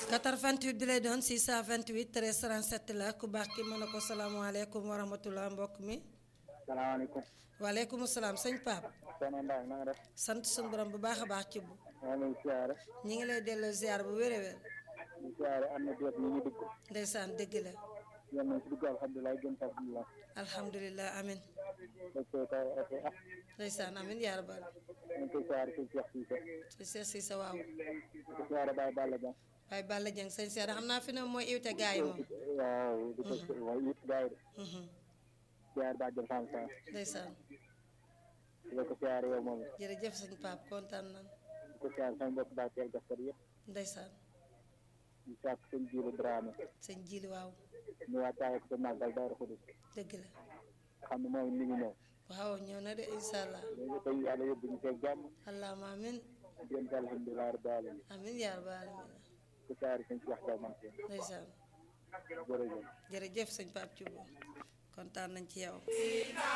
88 bi lay doon 628 13 37 la ku baax ki mën na ko salaamaaleykum wa rahmatulah mbokk mi. salaamaaleykum. waaleykum salaam sëñ Pape. soxna Mbaye na nga def. sant suñu borom bu baax a baax ci bu. maa ngi lay siyaare. ñi ngi lay delloo ziar bu wér a wér. di siyaare am na déet ñu ngi dugg. ndeysaan dëgg la. yéen nañ si dugg alhamdulilah gën sa alhamdulilah. alhamdulilah amin ok kay ok ah. ndeysaan amin yaa rabbal. ñu ngi koy siyaare sëñ Cheikh Cissé. sëñ Cheikh Cissé waaw. di ko siyaare Baye Balla Ba. waaye Balla Dieng sëñ Cheikh xam naa fi ne mooy iwte gaa yi moom. waaw di ko waaye it gars yi de. Mhm. siyaare Ba Jël Sam Sam. ndeysaan di ko siyaare yow moom jërëjëf sëñ Pape kontaan nan di ko siyaare sama mbokk Baye Teel Gaspar yëpp. ndeysaan di sàkk sëñ Jiiru Dramé. sëñ Jili waaw ñu wàccaale ko sa màggal Daaru Xudus. dëgg la xam ne moom mi ngi ñëw. waaw ñëw na de incha allah léegi tey yàlla yóbbu ñu seeg jàmm. allahumma amin gën sa alhamdulilah rabbil alamin. amin yaa rabbal alamin di ko siyaare sëñ Cheikh Diaw Mansour. ndeysaan jërëjëf. jërëjëf sëñ Pape Thioub kontaan nañ ci yow